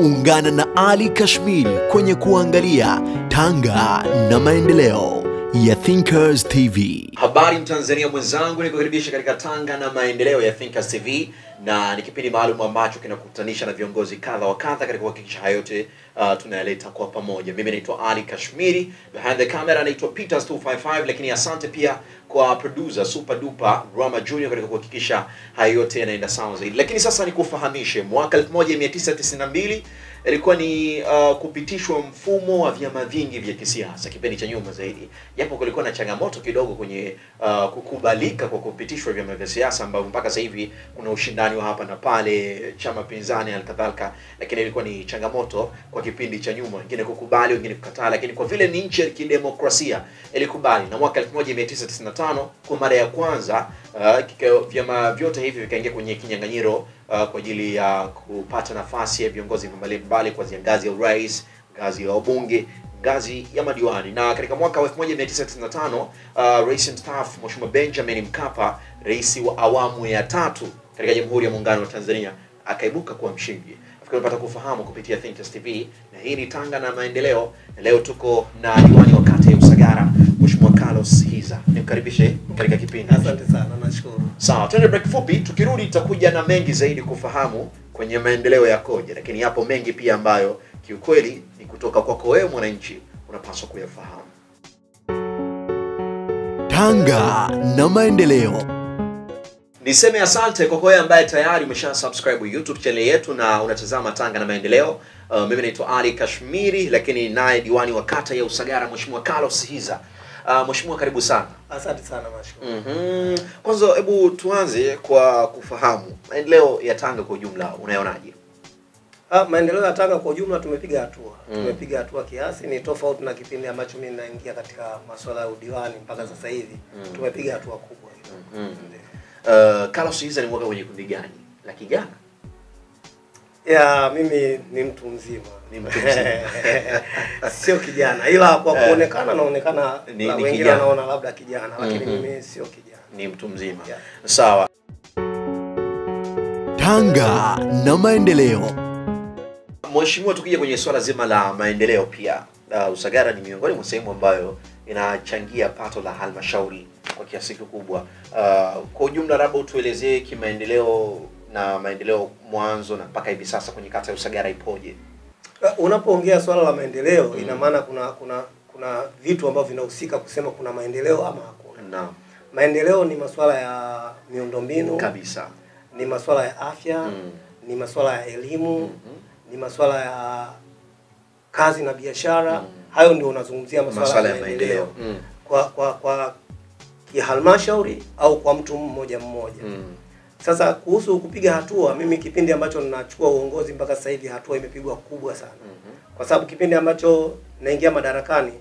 Ungana na Ali Kashmir kwenye kuangalia Tanga na maendeleo ya Thinkers TV. Habari Mtanzania mwenzangu, nikukaribisha katika Tanga na maendeleo ya Thinkers TV, na ni kipindi maalum ambacho kinakutanisha na viongozi kadha wa kadha katika kuhakikisha haya yote uh, tunayaleta kwa pamoja. Mimi naitwa Ali Kashmiri, behind the camera naitwa Peters 255, lakini asante pia kwa producer super duper Rama Junior katika kuhakikisha haya yote yanaenda sawa zaidi. Lakini sasa nikufahamishe, mwaka 1992 ilikuwa ni uh, kupitishwa mfumo wa vyama vingi vya kisiasa kipindi cha nyuma zaidi, japo kulikuwa na changamoto kidogo kwenye uh, kukubalika kwa kupitishwa vyama vya siasa ambavyo mpaka sasa hivi kuna ushindani wa hapa na pale, chama pinzani halikadhalika, lakini ilikuwa ni changamoto kwa kipindi cha nyuma, wengine kukubali, wengine kukataa, lakini kwa vile ni nchi ya kidemokrasia ilikubali, na mwaka 1995 kwa mara ya kwanza uh, kika, vyama vyote hivi vikaingia kwenye kinyang'anyiro uh, kwa ajili ya kupata nafasi ya viongozi mbalimbali kuanzia ngazi ya urais, ngazi ya wabunge, ngazi ya madiwani. Na katika mwaka wa 1995 uh, rais mstaafu Mheshimiwa Benjamin Mkapa, rais wa awamu ya tatu katika Jamhuri ya Muungano wa Tanzania, akaibuka kuwa mshindi. Nafikiri unapata kufahamu kupitia Thinkers TV, na hii ni Tanga na Maendeleo, na leo tuko na diwani wa kata ya Usagara Mheshimiwa Carlos Hiza. Nimkaribishe katika kipindi. Asante sana, nashukuru. Sawa, tuende break fupi. Tukirudi tutakuja na mengi zaidi kufahamu kwenye maendeleo yakoje, lakini yapo mengi pia ambayo kiukweli ni kutoka kwako wewe mwananchi unapaswa kuyafahamu. Tanga na maendeleo. Niseme asante kwa wewe ambaye tayari umesha subscribe YouTube channel yetu na unatazama Tanga na Maendeleo. Uh, mimi naitwa Ali Kashmiri, lakini naye diwani wa kata ya Usagara Mheshimiwa Carlos Hiza. Uh, Mheshimiwa karibu sana. Asante sana, nashukuru. Mhm. Kwanza hebu tuanze kwa kufahamu maendeleo ya Tanga kwa ujumla unayonaje? Ah, maendeleo ya Tanga kwa ujumla tumepiga hatua. Mm. Tumepiga hatua kiasi, ni tofauti na kipindi ambacho mimi naingia katika masuala ya udiwani mpaka sasa hivi. Mm. Tumepiga hatua kubwa. Mhm. Ndio. Uh, Carlos Hiza ni mwaka kwenye kundi gani? La kijana? Ya, mimi ni mtu mzima. Ni mtu mzima. sio kijana, ila kwa Eh. kuonekana naonekana Ni- na ni wengine kijana. wanaona labda kijana, lakini Mhm. mimi sio kijana. Ni mtu mzima. Yeah. Sawa. Tanga na maendeleo. Mheshimiwa, tukija kwenye swala zima la maendeleo pia, uh, Usagara ni miongoni mwa sehemu ambayo inachangia pato la halmashauri kwa kiasi kikubwa. Uh, kwa ujumla, labda utuelezee kimaendeleo na maendeleo mwanzo na mpaka hivi sasa kwenye kata ya Usagara ipoje? Uh, Unapoongea swala la maendeleo Mm. ina maana kuna kuna kuna vitu ambavyo vinahusika kusema kuna maendeleo ama hakuna. Naam, Maendeleo ni masuala ya miundombinu, kabisa. ni masuala ya afya, Mm. ni masuala ya elimu, Mhm. ni masuala ya kazi na biashara. Mm. Hayo ndio unazungumzia masuala, Masuala ya ya maendeleo maendeleo. Mm. kwa kwa kwa kihalmashauri au kwa mtu mmoja mmoja. Mm. Sasa kuhusu kupiga hatua, mimi kipindi ambacho ninachukua uongozi mpaka sasa hivi hatua imepigwa kubwa sana Mhm. kwa sababu kipindi ambacho naingia madarakani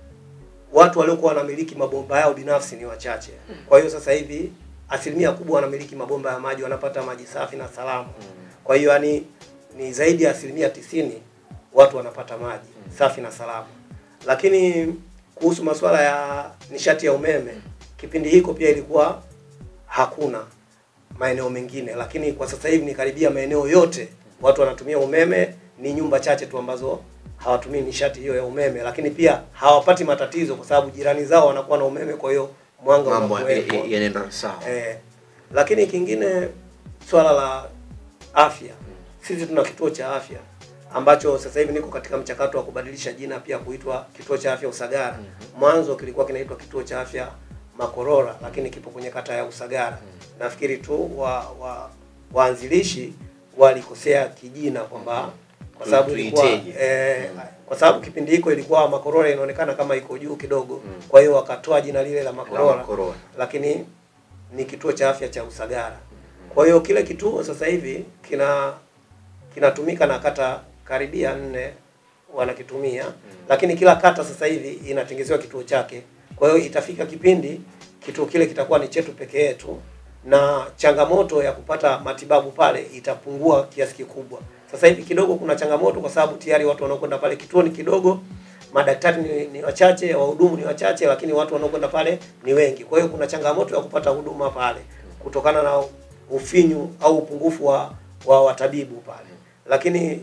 watu waliokuwa wanamiliki mabomba yao binafsi ni wachache. Kwa hiyo sasa hivi asilimia kubwa wanamiliki mabomba ya maji, wanapata maji safi na salama. Kwa hiyo yani ni zaidi ya asilimia tisini watu wanapata maji safi na salama. Lakini kuhusu masuala ya nishati ya umeme, kipindi hiko pia ilikuwa hakuna maeneo mengine, lakini kwa sasa hivi ni karibia maeneo yote watu wanatumia umeme. Ni nyumba chache tu ambazo hawatumii nishati hiyo ya umeme, lakini pia hawapati matatizo kwa sababu jirani zao wanakuwa na umeme, kwa hiyo mwanga Mambo ya- unakuwepo. ya- yanaenda sawa. Eh, lakini kingine swala la afya, sisi tuna kituo cha afya ambacho sasa hivi niko katika mchakato wa kubadilisha jina pia kuitwa kituo cha afya Usagara. Mwanzo kilikuwa kinaitwa kituo cha afya Makorora, lakini kipo kwenye kata ya Usagara. Nafikiri tu wa, wa waanzilishi walikosea kijina kwamba kwa sababu ilikuwa Tuiteje? eh, kwa sababu kipindi hiko ilikuwa Makorora inaonekana kama iko juu kidogo, kwa hiyo wakatoa jina lile la Makorora La Korora. lakini ni kituo cha afya cha Usagara. Kwa hiyo kile kituo sasa hivi kina kinatumika na kata karibia nne wanakitumia, lakini kila kata sasa hivi inatengezewa kituo chake. Kwa hiyo itafika kipindi kituo kile kitakuwa ni chetu peke yetu, na changamoto ya kupata matibabu pale itapungua kiasi kikubwa. Sasa hivi kidogo kuna changamoto kwa sababu tayari watu wanaokwenda pale kituo ni kidogo, madaktari ni, ni wachache, wahudumu ni wachache, lakini watu wanaokwenda pale ni wengi. Kwa hiyo kuna changamoto ya kupata huduma pale kutokana na ufinyu au upungufu wa, wa watabibu pale. Lakini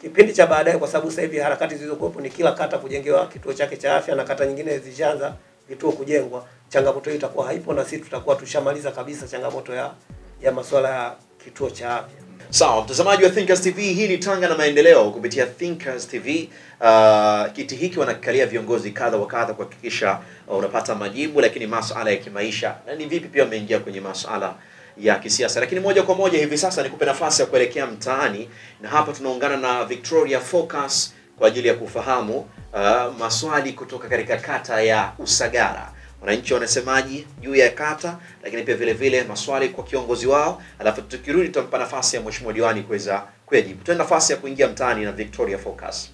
kipindi cha baadaye, kwa sababu sasa hivi harakati zilizokuwepo ni kila kata kujengewa kituo chake cha afya na kata nyingine zishaanza vituo kujengwa, changamoto hiyo itakuwa haipo na sisi tutakuwa tushamaliza kabisa changamoto ya ya masuala ya kituo cha afya. Sawa, mtazamaji wa Thinkers TV, hii ni Tanga na Maendeleo kupitia Thinkers TV. Uh, kiti hiki wanakikalia viongozi kadha wa kadha kuhakikisha uh, unapata majibu, lakini masuala ya kimaisha na ni vipi pia wameingia kwenye masuala ya kisiasa. Lakini moja kwa moja hivi sasa nikupe nafasi ya kuelekea mtaani, na hapa tunaungana na Victoria Focus kwa ajili ya kufahamu uh, maswali kutoka katika kata ya Usagara wananchi wanasemaji juu ya kata, lakini pia vile vile maswali kwa kiongozi wao, alafu tukirudi tutampa nafasi ya mheshimiwa diwani kuweza kuyajibu. Tuwe nafasi ya kuingia mtaani na Victoria Focus.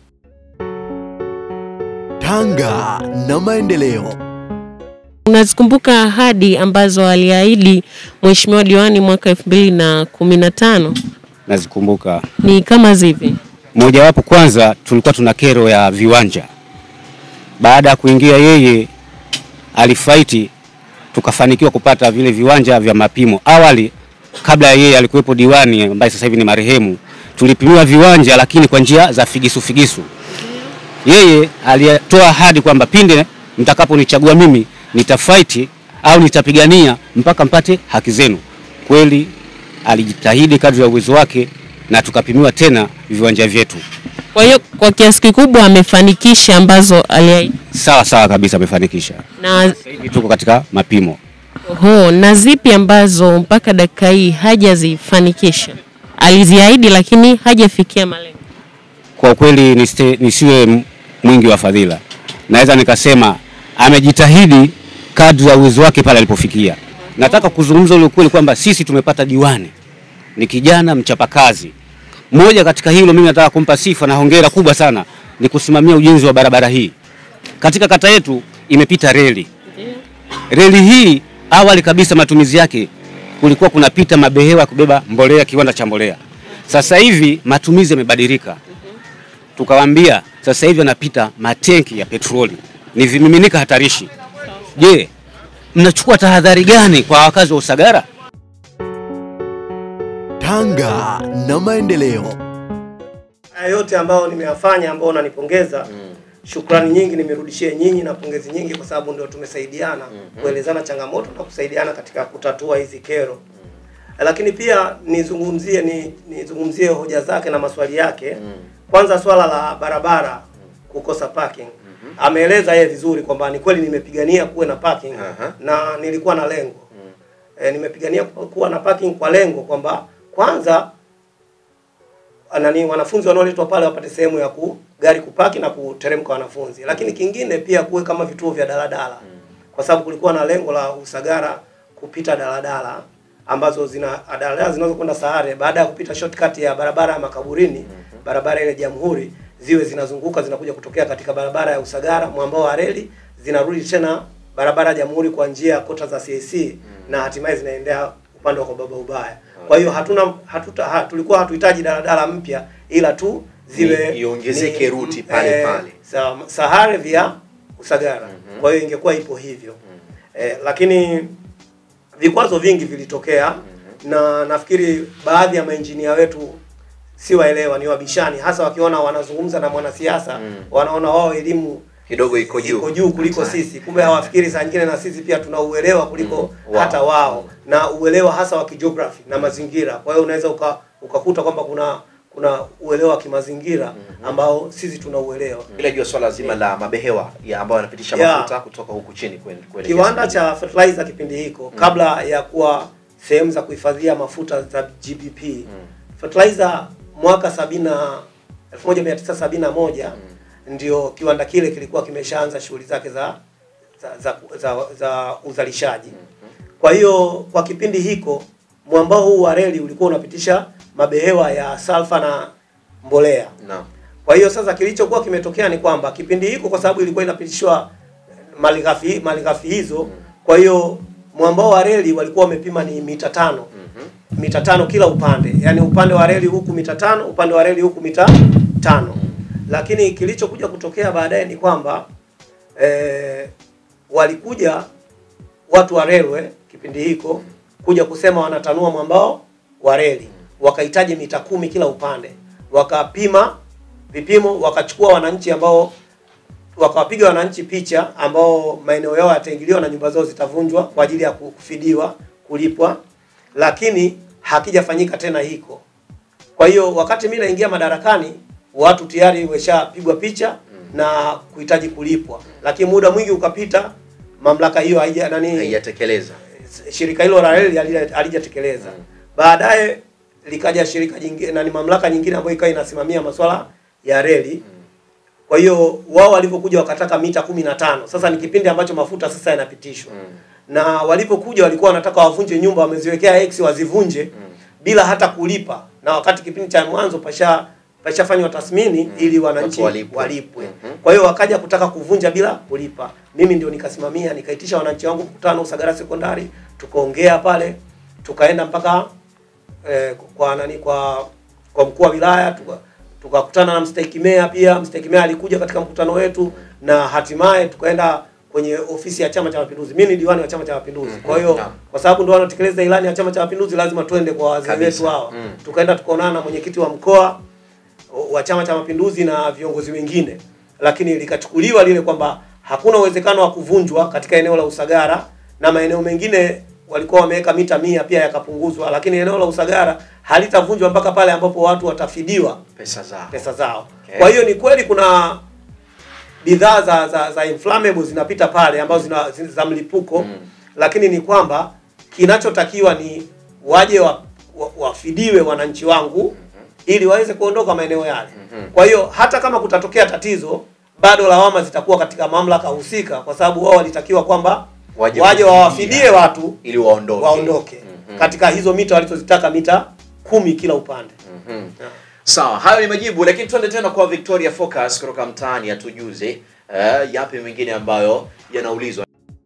Tanga na Maendeleo. Unazikumbuka ahadi ambazo aliahidi mheshimiwa diwani mwaka elfu mbili na kumi na tano nazikumbuka. ni kama zipi? Mojawapo kwanza, tulikuwa tuna kero ya viwanja. Baada ya kuingia yeye, alifaiti tukafanikiwa kupata vile viwanja vya mapimo. Awali kabla ya yeye alikuwepo diwani ambaye sasa hivi ni marehemu, tulipimiwa viwanja lakini kwa njia za figisu figisu. Yeye alitoa ahadi kwamba pinde mtakaponichagua mimi nitafaiti au nitapigania mpaka mpate haki zenu. Kweli alijitahidi kadri ya uwezo wake na tukapimiwa tena viwanja vyetu. Kwa hiyo kwa kiasi kikubwa amefanikisha ambazo aliahidi. Sawa sawa kabisa, amefanikisha. Na Sasa hivi tuko katika mapimo. oho, na zipi ambazo mpaka dakika hii hajazifanikisha? Aliziahidi lakini hajafikia malengo. Kwa kweli nisite, nisiwe m- mwingi wa fadhila, naweza nikasema amejitahidi kadri ya uwezo wake pale alipofikia. Nataka kuzungumza ule ukweli kwamba sisi tumepata diwani, ni kijana mchapakazi. Mmoja katika hilo mimi nataka kumpa sifa na hongera kubwa sana ni kusimamia ujenzi wa barabara hii katika kata yetu. Imepita reli reli hii awali kabisa matumizi yake kulikuwa kunapita mabehewa ya kubeba mbolea, kiwanda cha mbolea. Sasa hivi matumizi yamebadilika, tukawaambia sasa hivi yanapita matenki ya petroli, ni vimiminika hatarishi. Je, mnachukua tahadhari gani kwa wakazi wa Usagara? Tanga na Maendeleo. Haya yote ambayo nimeyafanya ambao unanipongeza shukrani nyingi nimerudishie nyinyi na pongezi nyingi kwa sababu ndio tumesaidiana kuelezana changamoto na kusaidiana katika kutatua hizi kero. Lakini pia nizungumzie ni nizungumzie hoja zake na maswali yake. Kwanza swala la barabara kukosa parking. Ameeleza yeye vizuri kwamba ni kweli nimepigania kuwe na parking Aha. na nilikuwa na lengo. E, nimepigania kuwa na parking kwa lengo kwamba kwanza nani wanafunzi wanaoletwa pale wapate sehemu ya ku gari kupaki na kuteremka wanafunzi, lakini kingine pia kuwe kama vituo vya daladala, kwa sababu kulikuwa na lengo la Usagara kupita daladala ambazo zina daladala zinazokwenda Sahare baada ya kupita shortcut ya barabara ya Makaburini, barabara ile Jamhuri, ziwe zinazunguka zinakuja kutokea katika barabara ya Usagara mwambao wa reli, zinarudi tena barabara ya Jamhuri kwa njia ya kota za CAC na hatimaye zinaendea upande wa kwa baba ubaya. Kwa hiyo hatuna hatuta, ha, tulikuwa hatuhitaji daladala mpya ila tu ziwe Ni- iongezeke ruti pale pale. sa, Sahare via Usagara. Kwa hiyo ingekuwa ipo hivyo eh, lakini vikwazo vingi vilitokea na nafikiri baadhi ya mainjinia wetu si waelewa, ni wabishani, hasa wakiona wanazungumza na mwanasiasa wanaona wao elimu Kidogo iko juu. iko juu kuliko Hatari. sisi. Kumbe hawafikiri saa nyingine na sisi pia tuna uelewa kuliko Mm, wao. hata wao na uelewa hasa wa kijiography na mazingira. Kwa hiyo unaweza uka, ukakuta kwamba kuna kuna uelewa wa kimazingira ambao sisi tuna uelewa. Bila jua swala zima la mabehewa ya ambayo yanapitisha Yeah. mafuta kutoka huku chini kuen- kuelekea Kiwanda cha fertilizer kipindi hiko kabla ya kuwa sehemu za kuhifadhia mafuta za GBP fertilizer mwaka sabina 1971 ndio kiwanda kile kilikuwa kimeshaanza shughuli zake za za, za, za, za uzalishaji. Kwa hiyo kwa kipindi hiko mwambao huu wa reli ulikuwa unapitisha mabehewa ya salfa na mbolea. Naam. Kwa hiyo sasa kilichokuwa kimetokea ni kwamba kipindi hiko kwa sababu ilikuwa inapitishwa malighafi malighafi hizo, kwa hiyo mwambao wa reli walikuwa wamepima ni mita tano mita tano kila upande, yaani upande wa reli huku mita tano, upande wa reli huku mita tano. Lakini kilichokuja kutokea baadaye ni kwamba eh, walikuja watu wa railway kipindi hiko kuja kusema wanatanua mwambao wa reli, wakahitaji mita kumi kila upande, wakapima vipimo, wakachukua wananchi ambao wakawapiga wananchi picha ambao maeneo yao yataingiliwa na nyumba zao zitavunjwa kwa ajili ya kufidiwa, kulipwa, lakini hakijafanyika tena hiko. Kwa hiyo wakati mimi naingia madarakani, watu tayari wameshapigwa picha na kuhitaji kulipwa, lakini muda mwingi ukapita, mamlaka hiyo haija nani haijatekeleza shirika hilo la reli halija- halijatekeleza. Baadaye likaja shirika jingine na ni mamlaka nyingine ambayo ikawa inasimamia masuala ya reli. Kwa hiyo wao walivyokuja wakataka mita kumi na tano. Sasa ni kipindi ambacho mafuta sasa yanapitishwa na walipokuja walikuwa wanataka wavunje nyumba, wameziwekea X wazivunje bila hata kulipa, na wakati kipindi cha mwanzo pasha pashafanywa tathmini ili wananchi Watu walipwe. walipwe. Mhm. Kwa hiyo wakaja kutaka kuvunja bila kulipa. Mimi ndio nikasimamia, nikaitisha wananchi wangu mkutano Usagara Sekondari, tukaongea pale, tukaenda mpaka eh, kwa nani kwa kwa mkuu wa wilaya tuka tukakutana na mstahiki meya pia. Mstahiki meya alikuja katika mkutano wetu na hatimaye tukaenda kwenye ofisi ya Chama cha Mapinduzi. Mimi ni diwani wa Chama cha Mapinduzi. Kwa hiyo Naam. kwa sababu ndio wanatekeleza ilani ya Chama cha Mapinduzi, lazima twende kwa wazee Kabisa. wetu hao. Mm. Tukaenda tukaonana na mwenyekiti wa mkoa wa Chama cha Mapinduzi na viongozi wengine, lakini likachukuliwa lile kwamba hakuna uwezekano wa kuvunjwa katika eneo la Usagara na maeneo mengine walikuwa wameweka mita mia pia yakapunguzwa, lakini eneo la Usagara halitavunjwa mpaka pale ambapo watu watafidiwa pesa zao pesa zao. Okay. Kwa hiyo ni kweli kuna bidhaa za, za, za inflammable zinapita pale ambazo zina, zina, za mlipuko Mm. lakini ni kwamba kinachotakiwa ni waje wa, wa, wafidiwe wananchi wangu ili waweze kuondoka maeneo yale. Mhm. Kwa hiyo hata kama kutatokea tatizo, bado lawama zitakuwa katika mamlaka husika, kwa sababu wao walitakiwa kwamba Waje waje kufidia. wawafidie watu ili waondoke waondoke Mhm. katika hizo mita walizozitaka mita kumi kila upande. Mhm. Sawa, hayo ni majibu, lakini tuende tena kwa Victoria Focus kutoka mtaani atujuze uh, yapi mengine ambayo yanaulizwa.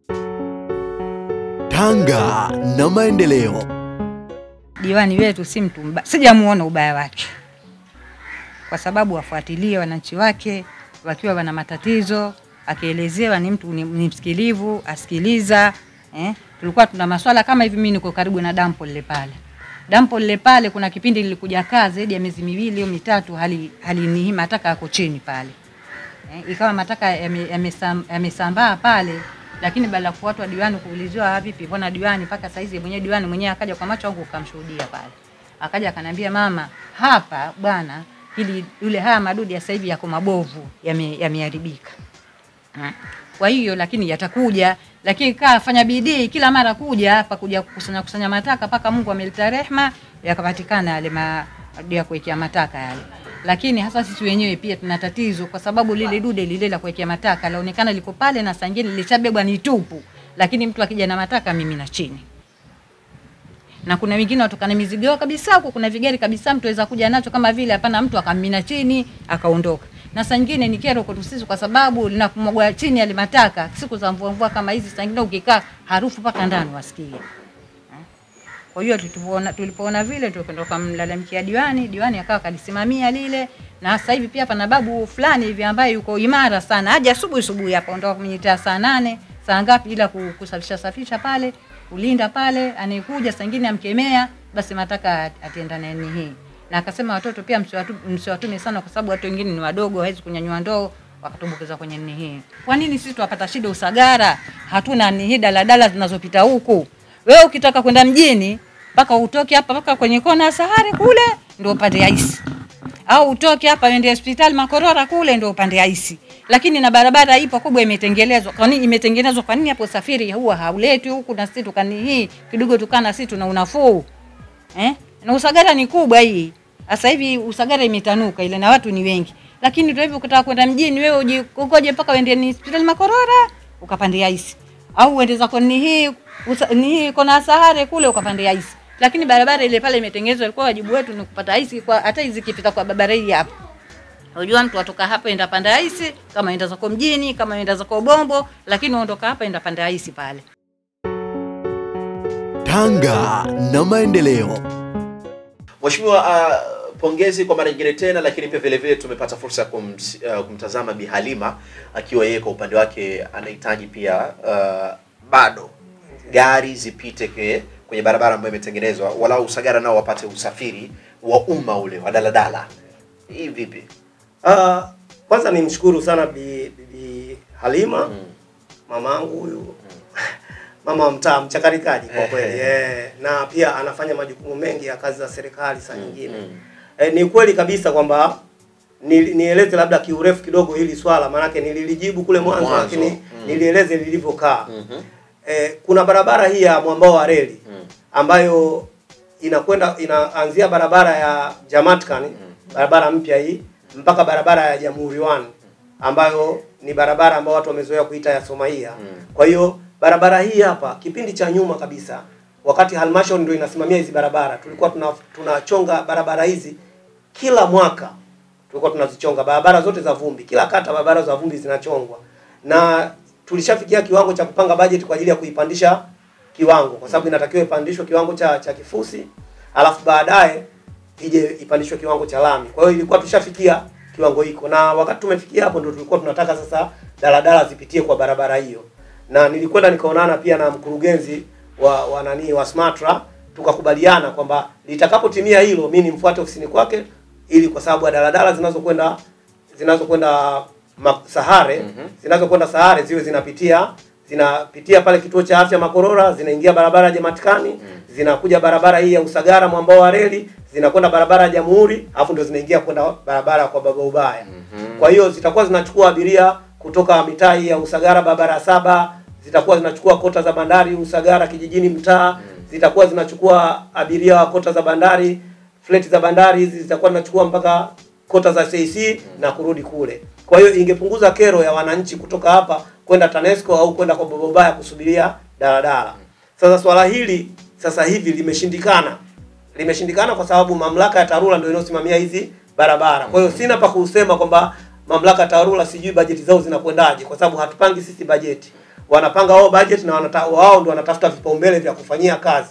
Tanga na maendeleo. diwani wetu si mtu mbaya, sijamuona ubaya wake, kwa sababu wafuatilie wananchi wake wakiwa wana matatizo, akielezewa ni mtu ni, ni msikilivu, asikiliza eh. Tulikuwa tuna maswala kama hivi, mimi niko karibu na dampo lile pale dampo lile pale, kuna kipindi nilikuja kaa zaidi ya miezi miwili au mitatu, hali halinihi mataka yako chini pale eh, ikawa mataka yame- yamesam- yamesambaa pale, lakini baada ya kufuatwa diwani kuuliziwa, "Ah, vipi, mbona diwani mpaka saizi mwenyewe diwani mwenyewe akaja kwa macho yangu ukamshuhudia pale, akaja akanambia, mama, hapa bwana, ili yule haya madudu ya sasa hivi yako mabovu, yame- yameharibika Mm. Kwa hiyo lakini yatakuja, lakini kaa fanya bidii kila mara kuja hapa kuja kukusanya kusanya mataka mpaka Mungu ameleta rehema yakapatikana yale ma ya kuwekea mataka yale. Lakini hasa sisi wenyewe pia tuna tatizo kwa sababu lile dude lile la kuwekea mataka laonekana liko pale na sangine lilishabebwa ni tupu, lakini mtu akija na mataka mimi na chini na kuna wengine watokana mizigo yao kabisa huko, kuna vigari kabisa mtu aweza kuja nacho kama vile hapana, mtu akamina chini akaondoka. Na saa nyingine ni kero kwetu sisi, kwa sababu linapomwagwa chini yale mataka siku za mvua mvua kama hizi, saa nyingine ukikaa harufu mpaka ndani wasikia. Kwa hiyo tulipoona tulipoona vile tukaenda kumlalamikia diwani, diwani akawa kalisimamia lile, na sasa hivi pia pana babu fulani hivi ambaye yuko imara sana, aje asubuhi asubuhi hapa, ondoka kwenye saa nane saa ngapi, ila ku- kusafisha safisha pale, kulinda pale, anayekuja saa nyingine amkemea, basi mataka atenda nani hii, na akasema watoto pia msiwatu- msiwatume sana, kwa sababu watu wengine ni wadogo, hawezi kunyanyua ndoo wakatumbukiza kwenye nini hii. Kwa nini sisi tuwapata shida Usagara? Hatuna ni hii daladala zinazopita huku. Wewe ukitaka kwenda mjini mpaka utoke hapa mpaka kwenye kona ya Sahari kule ndio upande aisi, au utoke hapa uende hospitali Makorora kule ndio upande aisi, lakini na barabara ipo kubwa imetengenezwa. Kwa nini imetengenezwa? Kwa nini hapo usafiri huwa hauletwi huku na sisi tukani hii kidogo tukana sisi tuna unafuu eh? Na Usagara ni kubwa hii. Sasa hivi Usagara imetanuka ile na watu ni wengi. Lakini tu hivi ukitaka kwenda mjini wewe uji ukoje mpaka uende ni hospitali Makorora ukapandia isi. Au uende zako ni hii usa, ni hii kona Sahare kule ukapandia isi. Lakini barabara ile pale imetengenezwa, ilikuwa wajibu wetu ni kupata isi kwa hata hizi kipita kwa barabara hii hapa. Unajua mtu atoka hapa enda panda isi, kama enda zako mjini, kama enda zako Bombo, lakini uondoka hapa enda panda isi pale. Tanga na maendeleo. Mheshimiwa, uh, pongezi kwa mara nyingine tena, lakini pia vile vile tumepata fursa ya kums, uh, kumtazama Bi Halima akiwa yeye kwa upande wake anahitaji pia uh, bado gari zipite ke, kwenye barabara ambayo imetengenezwa, walau Usagara nao wapate usafiri wa umma ule wa daladala. Hii vipi? Uh, kwanza nimshukuru sana Bi, Bibi Halima mamangu huyu mama wa mtaa mchakarikaji kwa kweli eh, na pia anafanya majukumu mengi ya kazi za serikali saa nyingine eh, ni kweli kabisa kwamba ni- nieleze labda kiurefu kidogo hili swala maanake nililijibu kule mwanzo, Mwanzo, lakini mm. nilieleze lilivyokaa Mhm. eh, kuna barabara hii ya mwambao wa reli ambayo inakwenda inaanzia barabara ya Jamatkan barabara mpya hii mpaka barabara ya Jamhuri One ambayo ni barabara ambayo watu wamezoea kuita ya Somaia. Kwa hiyo barabara hii hapa kipindi cha nyuma kabisa wakati halmashauri ndio inasimamia hizi barabara tulikuwa tuna tunachonga barabara hizi kila mwaka tulikuwa tunazichonga barabara zote za vumbi, kila kata barabara za vumbi zinachongwa, na tulishafikia kiwango cha kupanga bajeti kwa ajili ya kuipandisha kiwango, kwa sababu inatakiwa ipandishwe kiwango cha cha kifusi, alafu baadaye ije ipandishwe kiwango cha lami. Kwa hiyo ilikuwa tushafikia kiwango hiko, na wakati tumefikia hapo ndio tulikuwa tunataka sasa daladala zipitie kwa barabara hiyo, na nilikwenda nikaonana pia na mkurugenzi wa wa nani wa Smatra, tukakubaliana kwamba litakapotimia hilo mimi nimfuate ofisini kwake ili kwa sababu ya daladala zinazokwenda zinazokwenda Ma- Sahare zinazokwenda Sahare ziwe zinapitia zinapitia pale kituo cha afya Makorora, zinaingia barabara ya Jamatikani, zinakuja barabara hii ya Usagara mwambao wa reli, zinakwenda barabara ya Jamhuri, alafu ndio zinaingia kwenda barabara kwa Baba Ubaya. Kwa hiyo zitakuwa zinachukua abiria kutoka mitaa hii ya Usagara barabara ya saba, zitakuwa zinachukua kota za bandari Usagara kijijini mtaa, zitakuwa zinachukua abiria wa kota za bandari fleti za bandari hizi zitakuwa zinachukua mpaka kota za CC na kurudi kule. Kwa hiyo ingepunguza kero ya wananchi kutoka hapa kwenda TANESCO au kwenda kwa Bobobaya kusubiria daladala. Sasa swala hili sasa hivi limeshindikana, limeshindikana kwa sababu mamlaka ya TARURA ndio inayosimamia hizi barabara. Kwa hiyo sina pa kusema kwamba mamlaka ya TARURA sijui bajeti zao zinakwendaje, kwa sababu hatupangi sisi bajeti, wanapanga wao bajeti na wanata, wao ndio wanatafuta vipaumbele vya kufanyia kazi.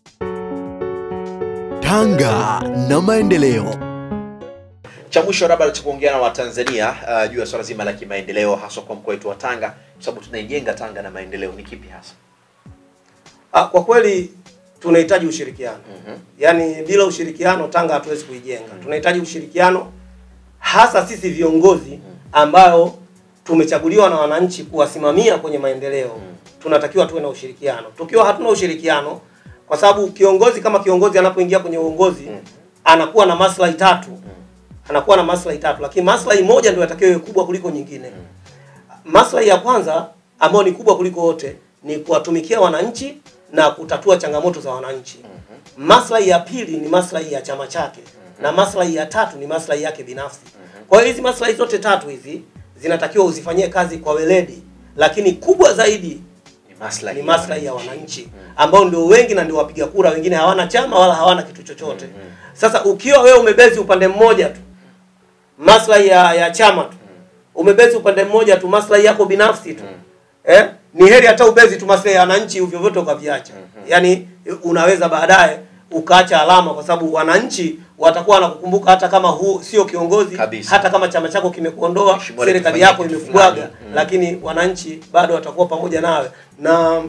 Tanga na maendeleo. cha mwisho labda cha kuongea na Watanzania uh, juu ya swala zima la kimaendeleo haswa kwa mkoa wetu wa Tanga, kwa sababu tunaijenga Tanga na maendeleo ni kipi hasa? Ah, kwa kweli tunahitaji ushirikiano. Yaani bila ushirikiano Tanga hatuwezi kuijenga. Tunahitaji ushirikiano hasa sisi viongozi ambao tumechaguliwa na wananchi kuwasimamia kwenye maendeleo. Tunatakiwa tuwe na ushirikiano. Tukiwa hatuna ushirikiano kwa sababu kiongozi kama kiongozi anapoingia kwenye uongozi anakuwa na maslahi tatu. Anakuwa na maslahi tatu, lakini maslahi moja ndio yatakiwa iwe kubwa kuliko nyingine. Maslahi ya kwanza ambayo ni kubwa kuliko wote ni kuwatumikia wananchi na kutatua changamoto za wananchi. Maslahi ya pili ni maslahi ya chama chake na maslahi ya tatu ni maslahi yake binafsi. Kwa hiyo hizi maslahi zote tatu hizi zinatakiwa uzifanyie kazi kwa weledi, lakini kubwa zaidi Ni maslahi ni maslahi ya wananchi ambao ndio wengi na ndio wapiga kura. Wengine hawana chama wala hawana kitu chochote. Sasa ukiwa wewe umebezi upande mmoja tu maslahi ya, ya chama tu, umebezi upande mmoja tu maslahi yako binafsi tu eh, ni heri hata ubezi tu maslahi ya wananchi vyovyote ukaviacha. Yaani unaweza baadaye ukaacha alama, kwa sababu wananchi watakuwa wanakukumbuka hata kama huu sio kiongozi Kabisa. hata kama chama chako kimekuondoa, Mheshimiwa serikali alikufanyia yako kitu imekubwaga, fulani. Mm. lakini wananchi bado watakuwa pamoja nawe na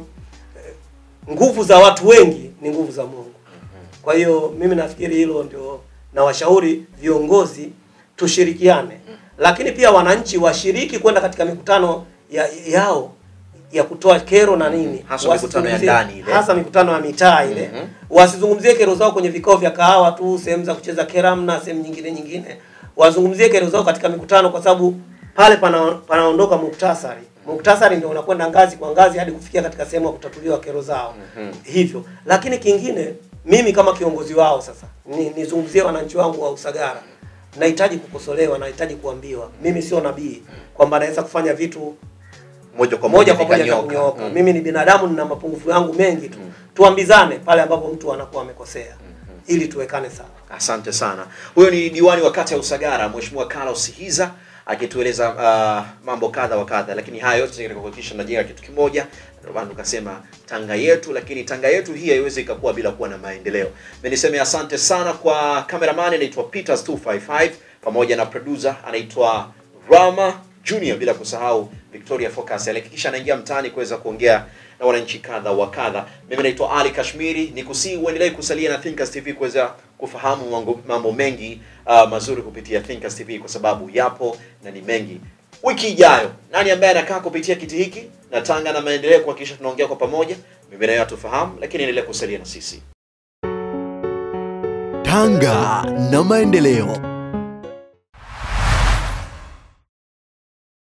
nguvu za watu wengi ni nguvu za Mungu. Kwa hiyo mimi nafikiri hilo ndio nawashauri viongozi tushirikiane, lakini pia wananchi washiriki kwenda katika mikutano ya, yao ya kutoa kero na nini, Hasa mikutano ya Wasizungumzie- ndani ile. hasa mikutano ya mitaa ile Mhm. wasizungumzie kero zao kwenye vikao vya kahawa tu, sehemu za kucheza keram na sehemu nyingine nyingine, wazungumzie kero zao katika mikutano, kwa sababu pale pana panaondoka muktasari. Muktasari ndio unakwenda ngazi kwa ngazi hadi kufikia katika sehemu ya kutatuliwa kero zao hivyo. Lakini kingine, mimi kama kiongozi wao sasa ni, nizungumzie wananchi wangu wa Usagara, nahitaji kukosolewa, nahitaji kuambiwa. Mimi sio nabii kwamba naweza kufanya vitu moja kwa moja kwa moja vikanyooka. kunyooka. Mm. Mimi ni binadamu, nina mapungufu yangu mengi tu. Tuambizane pale ambapo mtu anakuwa amekosea ili tuwekane sawa. Asante sana. Huyo ni diwani wa kata ya Usagara, Mheshimiwa Carlos Hiza akitueleza uh, mambo kadha wa kadha, lakini haya yote ni katika kuhakikisha tunajenga kitu kimoja. Ndio maana tukasema Tanga yetu, lakini Tanga yetu hii haiwezi ikakuwa bila kuwa na maendeleo. Mimi niseme asante sana kwa cameraman anaitwa Peters 255 pamoja na producer anaitwa Rama Junior, bila kusahau Victoria Focus alihakikisha anaingia mtaani kuweza kuongea na wananchi kadha wa kadha. Mimi naitwa Ali Kashmiri, nikusii uendelee kusalia na Thinkers TV kuweza kufahamu mambo, mambo mengi uh, mazuri kupitia Thinkers TV kwa sababu yapo na ni mengi. Wiki ijayo nani ambaye anakaa kupitia kiti hiki na Tanga na maendeleo kuhakikisha tunaongea kwa pamoja, mimi na yeye hatufahamu, lakini endelea kusalia na sisi. Tanga na maendeleo.